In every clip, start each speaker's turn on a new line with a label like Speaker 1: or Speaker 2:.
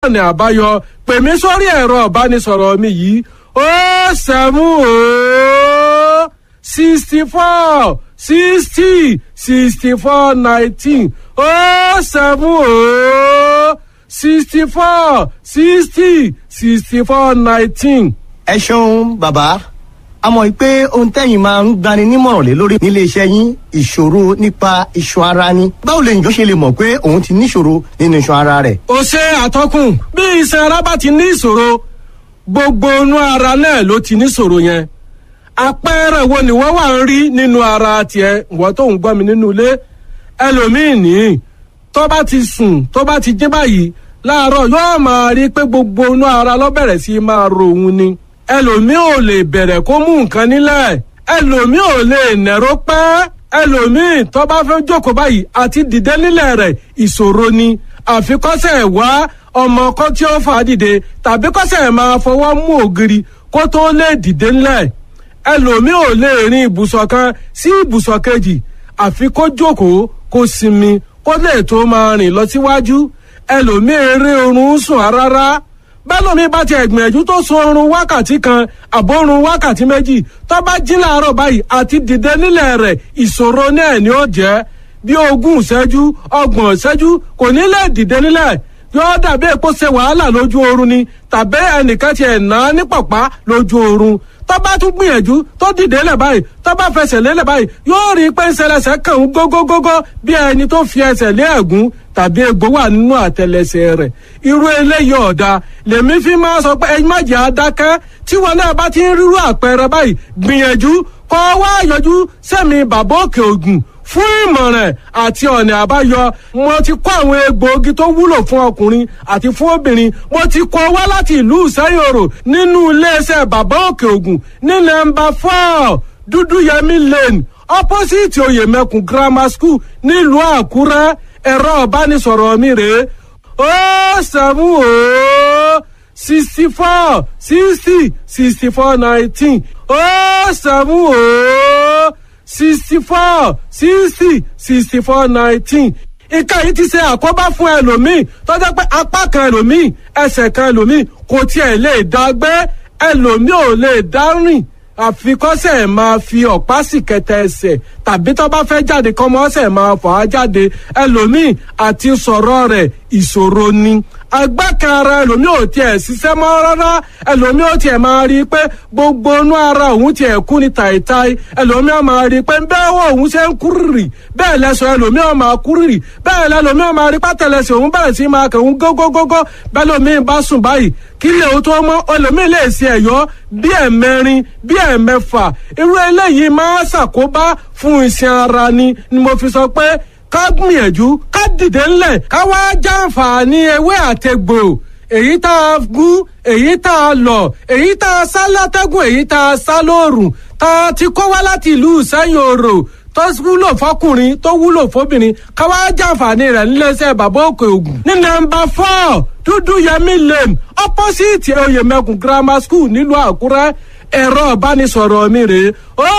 Speaker 1: ọ̀nà àbáyọ pè mí sórí ẹ̀rọ ìbánisọ̀rọ̀ mi yìí ó sẹ́mú ó sixty four sixty sixty four nineteen ó sẹ́mú ó sixty four sixty sixty four nineteen.
Speaker 2: ẹ ṣeun bàbá a mọ̀ pé ohun tẹ́yìn máa ń gbani nímọ̀ràn lé lórí nílé iṣẹ́ yín ìṣòro nípa iṣan ara ni báwo lè njọ́ ṣe lè mọ̀ pé òun ti níṣòro nínú iṣan ara rẹ̀.
Speaker 1: ó ṣe àtọkùn bí iṣan ara bá ti ní ìṣòro gbogbo inú ara náà ló ti níṣòro yẹn àpẹẹrẹ wo ni wọn wà ń rí nínú ara tiẹ ìwọ tó ń gbọ́ mi nínú ilé ẹlòmíín ní tó bá ti sùn tó bá ti jí báyìí láàárọ̀ yóò máa rí pé gbogbo inú ara ló bẹ̀rẹ̀ sí máa ro òun ni ẹlòmíín ò lè bẹ̀rẹ̀ kó mú nǹkan nílẹ̀ ẹlòmíín ò lè nẹ̀rọ pẹ́ ẹlòmíín tó bá fẹ́ jókòó báyìí àti dìde nílẹ̀ rẹ̀ ìṣòro ni àfikọ́sẹ̀ wá ọmọ kan tí ó fà á dìde tàbí kọ́sẹ̀ máa fọwọ́ mú ògiri kó tó lè dìde nílẹ̀ ẹlòmíì ò lè rin ibùsọ̀ kan sí ibùsọ̀ kejì àfi kó jókòó kó sinmi kó lè tó máa rìn lọ síwájú ẹlòmíì eré oorun sùn rárá bẹ́lòmíì bá ti ẹ̀gbìyànjú tó sun oorun wákàtí kan àbórun wákàtí méjì tó bá jí láàárọ̀ báyìí àti dìde nílẹ̀ rẹ̀ ìṣòro náà ni ó jẹ́ bí ogún ìṣẹ́jú ọgbọ̀n ìṣẹ́jú kò ní lè dìde nílẹ̀ yóò dàbí èpo ṣe wàhálà lójú oorun ni tàbí ẹnìkan ti ẹ̀ ná ní pàpá lójú oorun tó bá tún gbìyànjú tó dìde lẹ̀ báyìí tó bá fẹsẹ̀ lélẹ̀ báyìí yóò rí i pé ń ṣẹlẹ̀ṣẹ̀ kàn ń gógógógó bí ẹni tó fi ẹsẹ̀ lé ẹ̀gún tàbí egbò wà nínú àtẹlẹsẹ̀ rẹ̀ irú eléyìí ọ̀dà lèmi fi máa sọ pé ẹ má jẹ́ adákẹ́ tí wọn náà bá ti ń rírú àpẹẹrẹ báyìí gbìyànjú kọ́ wá yọjú sẹ́mi bàbá òkè ògùn fún ìmọ̀ràn àti ọ̀nà àbáyọ mo ti kó àwọn egbòogi tó wúlò fún ọkùnrin àti fún obìnrin mo ti kó wá láti ìlú ìsẹ́yòrò nínú iléeṣẹ́ bàbá òkè ògùn ní nọ́mbà four dúdúyẹmí lane opposite oyèmẹkùn grammar school nílùú àkúrẹ́ ẹ̀rọ ìbánisọ̀rọ̀ mi rèé ó sẹ́mu ó sixty four sixty sixty four nineteen ó sẹ́mu ó sixty four sixty sixty four nineteen nǹkan yìí ti ṣe àkóbá fún ẹlòmíì tọ́jọ́ pé apá kan ẹlòmíì ẹsẹ̀ kan ẹlòmíì kò tiẹ̀ lè dá gbé ẹlòmíì ò lè dá rìn àfikọ́sẹ̀ máa fi ọ̀pá sì kẹtẹ ẹsẹ̀ tàbí tó bá fẹ́ jáde kọ́mọ́sẹ̀ máa fà á jáde ẹlòmíì àti sọ̀rọ̀ rẹ̀ ìṣòro ni agbákan ara ẹlòmíì ò tiẹ̀ ṣiṣẹ́ mọ́ rárá ẹlòmíì ò tiẹ̀ máa rí i pé gbogbo inú ara òun tiẹ̀ kú ni tàìtàì ẹlòmíì ò máa rí i pé bẹ́ẹ̀ wọ òun ṣe ń kúrìrì bẹ́ẹ̀ lẹ́sọ̀ ẹlòmíì ò máa kúrìrì bẹ́ẹ̀ lẹ́lòmíì ò máa rí pátẹ́lẹsẹ̀ òun bẹ̀rẹ̀ sí máa kẹ̀ òun gógógógó bẹ́ẹ̀ lòmíì bá sùn báyìí kí lè o tó mọ́ ẹlòmíì lè ṣe ẹ̀yọ́ bí ẹ̀mẹrin bí ẹ̀mẹfà irú eléyìí máa ṣàkóbá fún iṣan ara ni ni mo fi sọ pé ká gbìyànjú ká dìde ńlẹ̀ ká wá jàǹfààní ewé àtegbò èyí tá a gún èyí tá a lọ̀ èyí tá a sá látẹ́gùn èyí tá a sá lóòrùn tá a ti kó wá láti ìlú ìsẹ́yìn òrò tó wúlò fọkùnrin tó wúlò fóbìnrin ká wá jàǹfààní rẹ̀ níléeṣẹ́ bàbá òkè ògùn ní nọ́mbà four dúdú yẹmí lane opposite oyèmẹkùn grammar school nílùú àkúrẹ́ ẹ̀rọ ìbánisọ̀rọ̀ mi rèé ó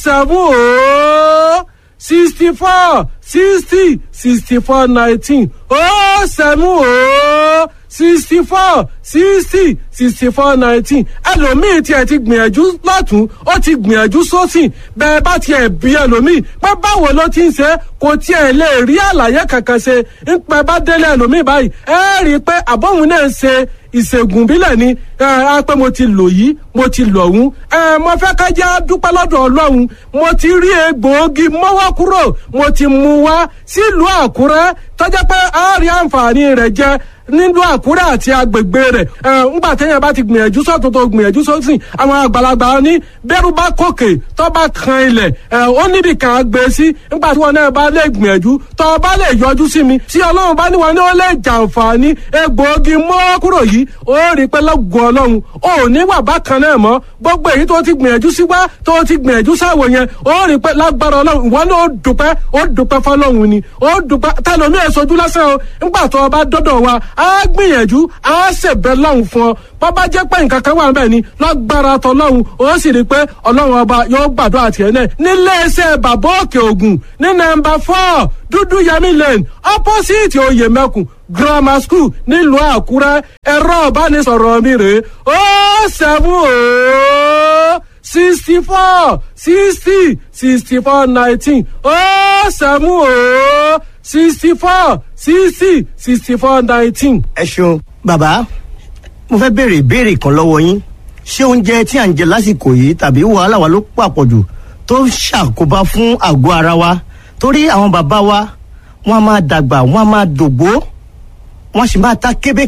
Speaker 1: sẹ́fún ó sixty four sixty sixty four nineteen ó sẹ́mu ó sixty four sixty sixty four nineteen ẹlòmíì tiẹ̀ ti gbìyànjú lọ́tún ó ti gbìyànjú sósìn bẹ́ẹ̀ bá tiẹ̀ bí ẹlòmíì pé báwo ló ti ń ṣe kò tiẹ̀ lè rí àlàyé kankan ṣe ń pẹ́ bá délé ẹlòmíì báyìí ẹ rí i pé àbọ̀hún náà ń ṣe ìṣègùn bílẹ̀ ni ẹ á pé mo ti lò yìí mo ti lò ọ̀hún ẹ mo fẹ́ ká jẹ́ dúpẹ́ lọ́dọ̀ ọlọ́run mo ti rí egbòogi mọ́wọ́ kúrò mo ti mú wá sílùú àkúrẹ́ tọ́jà pé a rí àǹfààní rẹ̀ jẹ nílùú àkúrẹ́ àti agbègbè rẹ̀ ẹ ńgbà téèyàn bá ti gbìyànjú sọ́tún tó gbìyànjú sósìn àwọn àgbàlagbà ní bẹ́rù bá kòkè tó bá kan ilẹ̀ ẹ ó níbi kan á gbé sí ńgbà tí wọn náà bá lè gbìyànjú tó bá lè yọjú sí mi tí ọlọ́run bá níwọ̀n ní ó lè jàǹfààní egbòogi mọ́ kúrò yìí ó rí pé lọ́gùn ọlọ́run ò ní wà bákan náà mọ́ gbogbo èyí tó ti gbìyànjú sí wá tó ti gbìyànjú sáwò yẹn ó rí pé lágbára ọlọ́run ìwọ náà ó dùpẹ́ ó dùpẹ́ fọlọ́run ni ó dùpẹ́ tẹlomi èsojú lásán o ńgbà tó o bá dọ́dọ̀ wa á gbìyànjú á ṣèbẹ̀ lọ́hùn fún ọ bọ́bá jẹ́ pé nǹkan kan wà ń bẹ̀ ni lágbára tọlọ́hun ó sì rí i pé ọlọ́run ọba yóò gbàdúrà tiẹ̀ náà nílé iṣẹ́ bàbá òkè ògùn ní nọ́mbà four dúdú yẹmí lane opposite oyè mẹ́kùn grammar school nílùú àkúrẹ́ ẹ̀rọ ìbánisọ̀rọ̀ mi rèé ó sẹ́mu ó sixty four sixty sixty four nineteen ó sẹ́mu ó sixty four sixty sixty four nineteen.
Speaker 2: ẹ ṣeun bàbá mo fẹ́ béèrè ìbéèrè kan lọ́wọ́ yín ṣé oúnjẹ tí à ń jẹ lásìkò yìí tàbí wàhálà wa ló pàpọ̀jù tó ń ṣàkóbá fún àgọ́ ara wa torí àwọn bàbá wa wọ́n á máa dàgbà wọ́n á máa dògbó wọ́n sì máa ta kébé